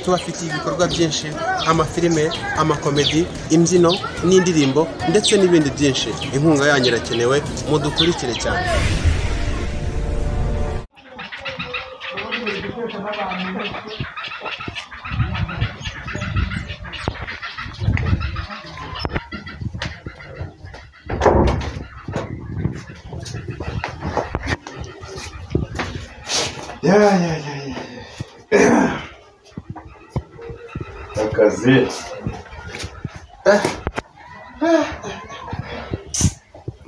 tuba afite ibikorwa byinshi amafilime amakomedi imbyino n'indirimbo ndetse n'ibindi byinshi inkunga yanyu irakenewe mudukurikire cyane Ya, ya, ya, ya. Akazi.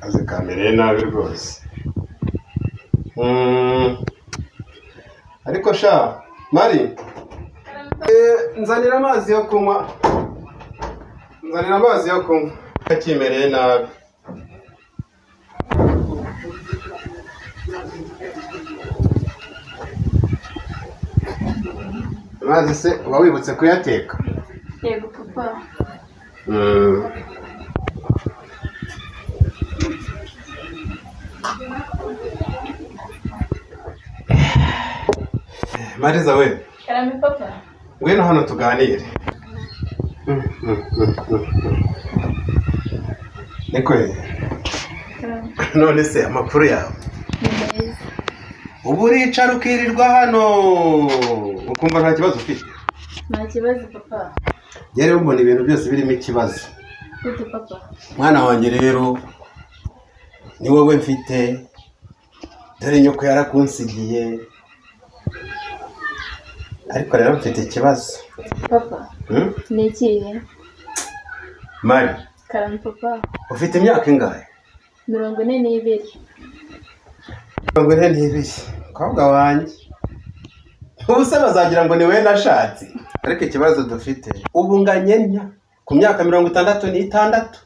Akazi kamereye nabi rwose. Mm. Ariko sha, Mari. Eh, nzanira amazi yo kunywa. Nzanira amazi yo kunywa. Kakimereye nabi. Amazi se uba wibutse kuyateka? yego papa Mm. Mariza we karame papa ngwino hano tuganire niko karame none se amakuru yawe ni meza ubu uricara ukirirwa hano ukumva nta kibazo ufite nta kibazo papa njye rero mbona ibintu byose birimo ikibazo gute papa mwana wanjye rero ni wowe mfite dore nyoko yarakunsigiye ariko rero mfite ikibazo papa Hmm? ni ikihe mari karame papa ufite imyaka ingahe mirongo ine n'ibiri mirongo ine n'ibiri mukobwa wanjye ubuse bazagira ngo ni we nashatse ariko ikibazo dufite ubu nganye nnya ku myaka mirongo itandatu n'itandatu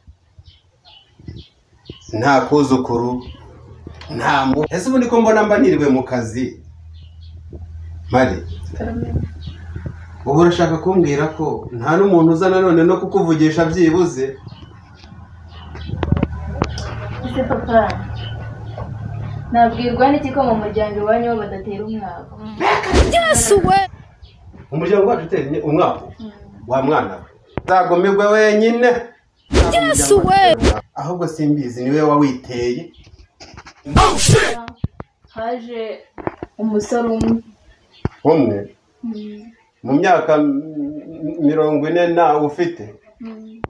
nta kuzukuru nta mu ese ubu niko mbona mba niriwe mu kazi mari karame ubu urashaka kumbwira ko nta n'umuntu uza nanone no kukuvugisha byibuze ese papa nabwirwa n'iki ko mu muryango iwanyu bo badatera umwaka umuryango wacu utera umwaka wa mwana we nzagumirwe wenyine yesu we ahubwo simbizi niwe wawiteye haje umusore umwe umwe Mm, mu myaka m- m- mirongo ine nawe ufite mm.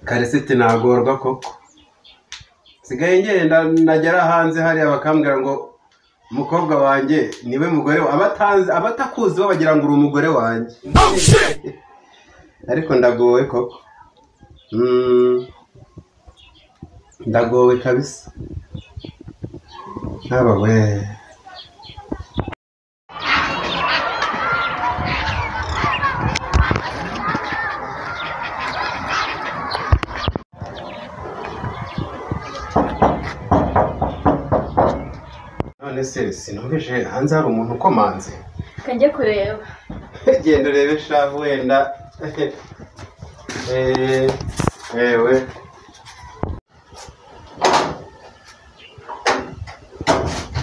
karisiti nagorwa koko sigaye ngenda nagera hanze hariya bakambwira ngo umukobwa wanjye niwe mugore wa- abatanzi abatakuzi bo bagira ngo uri umugore wanjye ariko ndagowe koko Mm, ndagowe kabisa haba we none se sinumvise hanze hari umuntu ukomanze kajya kureba genda urebe sha wenda Eh, wewe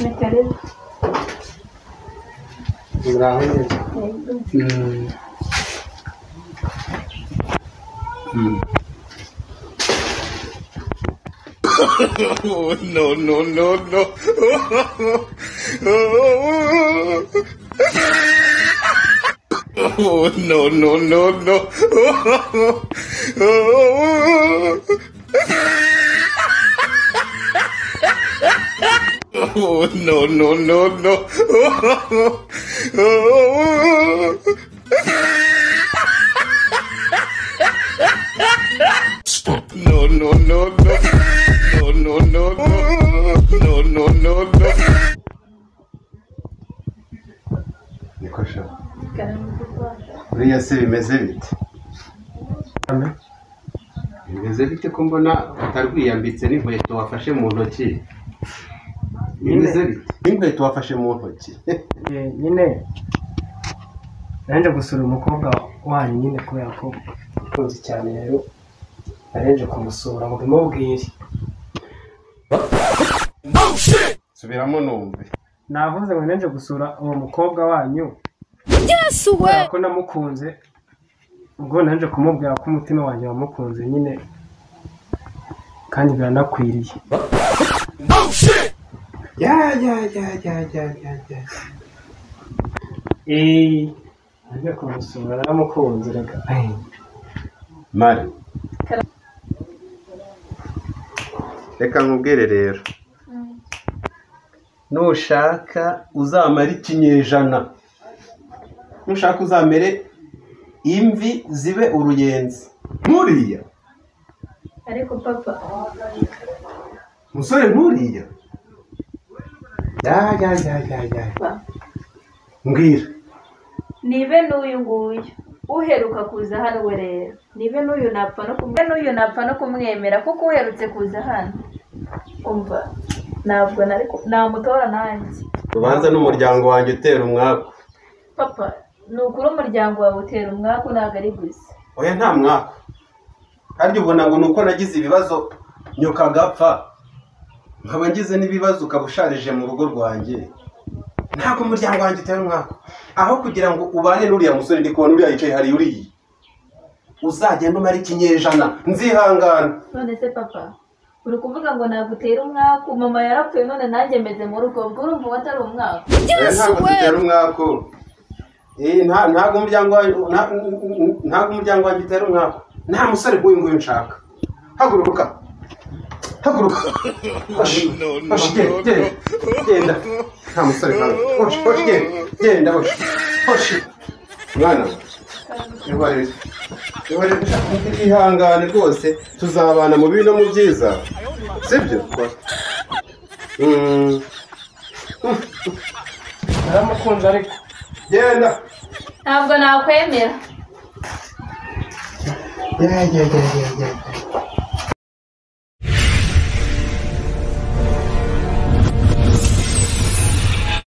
ni karebe muraho neza Yego. Mm. Mm. niko sha karame papa buriya se bimeze bite bimeze bite ko mbona utarwiyambitse n'inkweto wafashe mu ntoki bimeze bite n'inkweto wafashe mu ntoki Eh, nyine naje gusura umukobwa wanyu nyine kubera ko ukunze cyane rero narenje kumusura ngo bimubwire subiramo numve navuze ngo nje gusura uwo mukobwa wanyu yesu we kubera ko namukunze ubwo naje kumubwira ko umutima wanjye wamukunze nyine kandi biranakwiriye ya ya ya ya ya ya ya eee naje kumusura naramukunze reka eee mari reka nkubwire rero Mm. nushaka uzamara ikinyejana nushaka uzamere imvi zibe uruyenzi nkuriya ariko papa musore nkuriya ya ya ya ya ya papa mbwira nibe n'uyu nguyu uheruka kuza hano we rero nibe n'uyu napfa no kumwe n'uyu napfa no kumwemera kuko uherutse kuza hano umva ntabwo nari ku- namutora nanjye ubanza n'umuryango wanjye utera umwaku papa ni ukuri umuryango wawe utera umwaku ntabwo ari gusa oya nta mwaku kandi ubona ngo ni uko nagize ibibazo nyuka agapfa nkaba ngize n'ibibazo ukaba usharije mu rugo rwanjye ntabwo umuryango wanjye utera umwaku aho kugira ngo ubane n'uriya musore ndi kubona uriya yicaye hari uriya uzagenda umara ikinyejana nzihangana none se papa uri kuvuga ngo ntabwo utera umwaku mama yarapfuye none nanjye meze mu rugo ubwo urumva uwo atari umwaku Oya, ntabwo dutera umwaku Eh, nta- ntabwo umuryango wanjye nta- ntabwo umuryango wanjye utera umwaku nta musore nk'uyu nguyu nshaka haguruka haguruka Hoshi, hoshi, genda genda, genda nta musore nkawe hoshi hoshi genda genda hoshi hoshi mwana we, ihorere ihorere ihangane rwose tuzabana mu bibi no mu byiza sibyo Mm. naramukunze ariko genda ntabwo nakwemera Yeah, yeah, yeah, yeah, yeah.